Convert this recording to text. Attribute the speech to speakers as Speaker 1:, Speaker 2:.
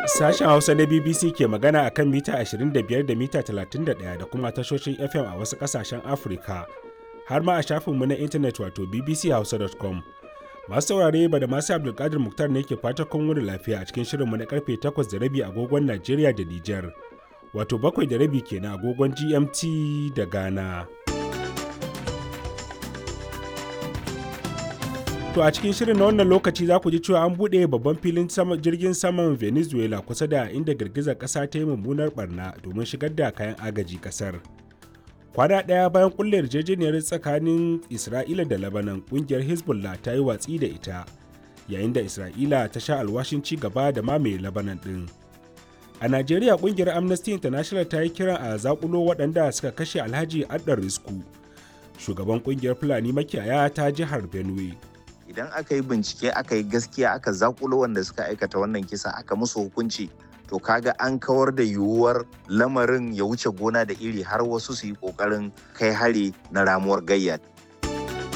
Speaker 1: Sashen Hausa na BBC ke magana a kan mita 25 da mita 31 da kuma tashoshin FM a wasu ƙasashen Afirka, har ma a shafinmu na intanet wato bbchausa.com. Masu saurare ba da masu Abdulkadir Muktar ne ke fata kun wani lafiya a cikin shirinmu na karfe 8 da rabi agogon Najeriya da Nijar, wato bakwai da rabi kenan agogon GMT da Ghana. To a cikin shirin na wannan lokaci za ku ji cewa an buɗe babban filin jirgin saman Venezuela kusa da inda girgizar ƙasa ta yi mummunar barna domin shigar da kayan agaji ƙasar. Kwana ɗaya bayan kulle yarjejeniyar tsakanin Isra'ila da Lebanon ƙungiyar Hezbollah ta yi watsi da ita, yayin da Isra'ila ta sha alwashin ci gaba da mamaye Lebanon ɗin. A Najeriya ƙungiyar Amnesty International ta yi kiran a zaƙulo waɗanda suka kashe Alhaji Addar Risku, shugaban ƙungiyar Fulani makiyaya ta jihar Benue.
Speaker 2: idan aka yi bincike aka yi gaskiya aka zakulo wanda suka aikata wannan kisa aka musu hukunci to kaga an kawar da yiwuwar lamarin ya wuce gona da iri har wasu su yi kokarin kai hari na ramuwar gayya